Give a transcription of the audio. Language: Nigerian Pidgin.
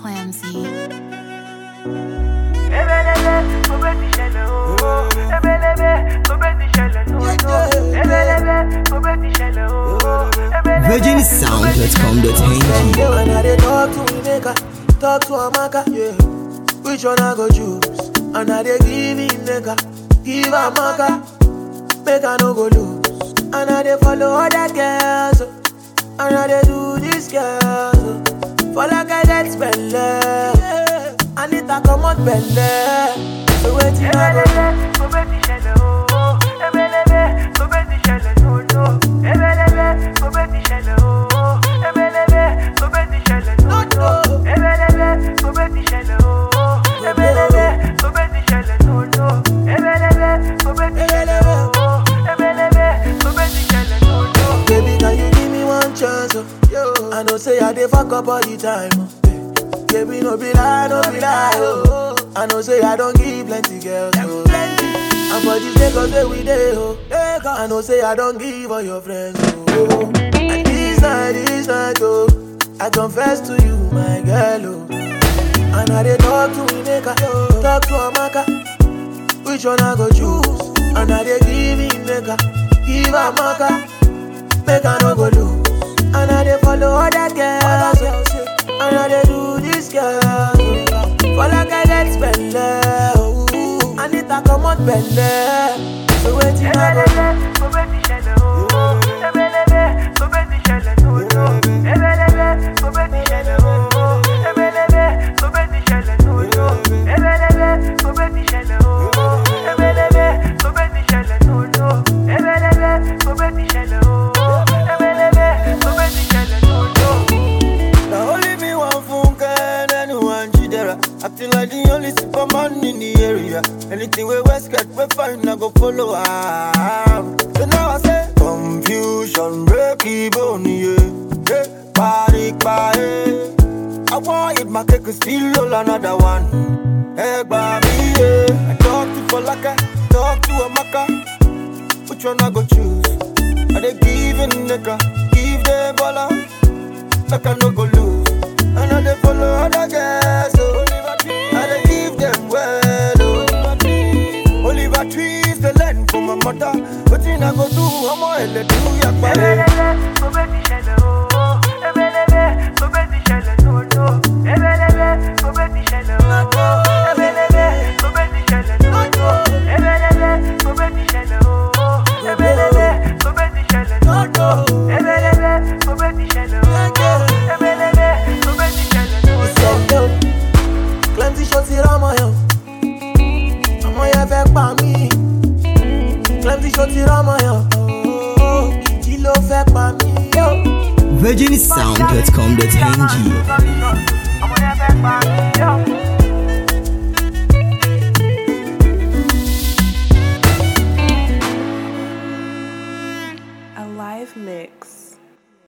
Clamsy. VirginSound.com.ng Yeah, when I dey talk to Ineka, talk to Amaka, yeah. Which one I go choose? And I dey give Ineka, give Amaka, make I no go lose. And I dey follow other girls, oh. and I dey do this girl. oh. For like I get spell, yeah. I need to come out belle. So waiting I go do. Baby, can you give me one chance? Oh? Yo. I know say I dey fuck up all the time. Oh. Baby, no be lie, no be lie. Oh. I know say I don't give plenty girls. Oh. And for this Lagos where we dey, oh. I know say I don't give all your friends. Oh. And this night, this night, oh. I confess to you, my girl, oh. And I dey talk to Ineka, talk to Amaka. Which one I go choose? And I dey give Ineka, give Amaka. Make I no go lose. And I dey follow other girls. oh. And I dey do this girl. oh. For like I get spell. Oh. I need to come out belle. So waiting I go do. Now only me one funke and anyone jidera. Acting like the only superman in the area. Anything we West get, we find I go follow am. So now I say confusion, break even, yeah. Hey, party, party. I want it, my cake is still all another one. Hey, baby, yeah. I talk to Falaka, talk to Amaka. Which one I go choose? Are they giving nigga? Give them baller like I no go lose. And I dey follow other girls, oh. I dey give them well, oh. Oliver trees the land for my mother. But I go do, I'm a hell do yakbare. ìṣẹ̀lẹ̀ o clemson ṣó ti rọ́mọ yẹn o ọmọ yẹn fẹ́ pa mí clemson ṣó ti rọ́mọ yẹn o ìjì ló fẹ́ pa mí o. VirginSound.com.ng ọmọ yẹn fẹ́ pa mí o.